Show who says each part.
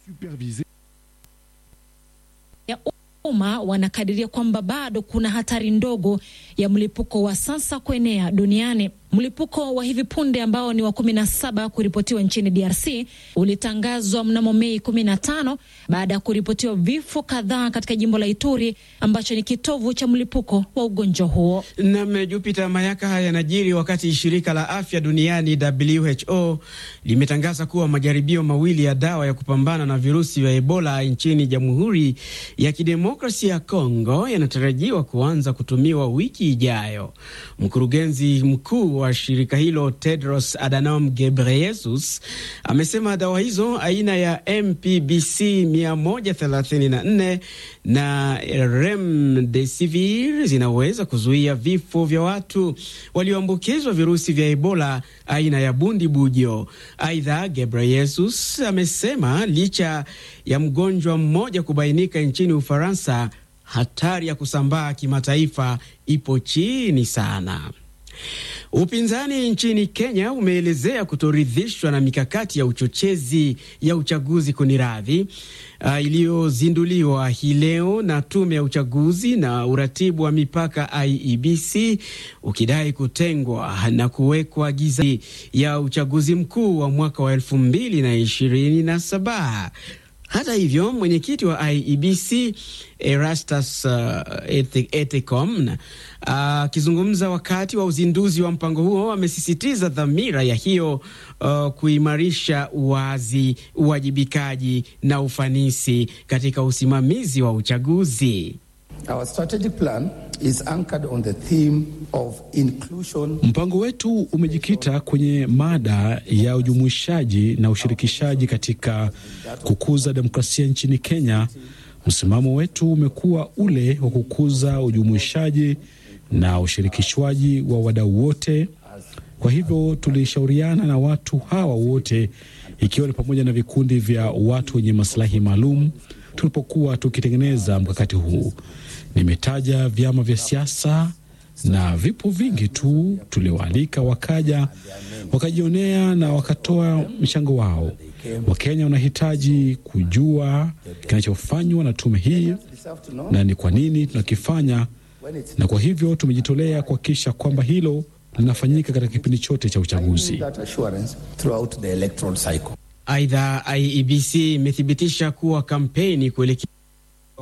Speaker 1: ya umma wanakadiria kwamba bado kuna hatari ndogo ya mlipuko wa sasa kuenea duniani. Mlipuko wa hivi punde ambao ni wa kumi na saba kuripotiwa nchini DRC ulitangazwa mnamo Mei kumi na tano baada ya kuripotiwa vifo kadhaa katika jimbo la Ituri ambacho ni kitovu cha mlipuko wa ugonjwa huo.
Speaker 2: Nam Jupiter Mayaka. Haya yanajiri wakati shirika la afya duniani WHO limetangaza kuwa majaribio mawili ya dawa ya kupambana na virusi vya Ebola nchini Jamhuri ya Kidemokrasia ya Kongo yanatarajiwa kuanza kutumiwa wiki ijayo. Mkurugenzi mkuu wa shirika hilo Tedros Adhanom Ghebreyesus amesema dawa hizo aina ya MPBC 134 na Remdesivir zinaweza kuzuia vifo vya watu walioambukizwa virusi vya Ebola aina ya bundi bujo. Aidha, Ghebreyesus amesema licha ya mgonjwa mmoja kubainika nchini Ufaransa, hatari ya kusambaa kimataifa ipo chini sana. Upinzani nchini Kenya umeelezea kutoridhishwa na mikakati ya uchochezi ya uchaguzi kuniradhi, uh, iliyozinduliwa hii leo na tume ya uchaguzi na uratibu wa mipaka IEBC, ukidai kutengwa na kuwekwa giza ya uchaguzi mkuu wa mwaka wa elfu mbili na ishirini na saba. Hata hivyo mwenyekiti wa IEBC Erastus uh, Ethicom akizungumza uh, wakati wa uzinduzi wa mpango huo amesisitiza dhamira ya hiyo uh, kuimarisha uwazi, uwajibikaji na ufanisi katika usimamizi wa uchaguzi.
Speaker 3: Our strategic plan is anchored on the theme of inclusion.
Speaker 4: Mpango wetu umejikita kwenye mada ya ujumuishaji na ushirikishaji katika kukuza demokrasia nchini Kenya. Msimamo wetu umekuwa ule wa kukuza ujumuishaji na ushirikishwaji wa wadau wote. Kwa hivyo tulishauriana na watu hawa wote, ikiwa ni pamoja na vikundi vya watu wenye masilahi maalum tulipokuwa tukitengeneza mkakati huu. Nimetaja vyama vya siasa na vipo vingi tu tulioalika, wakaja wakajionea na wakatoa mchango wao. Wakenya wanahitaji kujua kinachofanywa na tume hii na ni kwa nini tunakifanya, na kwa hivyo tumejitolea kuhakikisha kwamba hilo linafanyika katika kipindi chote cha uchaguzi.
Speaker 2: Aidha, IEBC imethibitisha kuwa kampeni kuelekea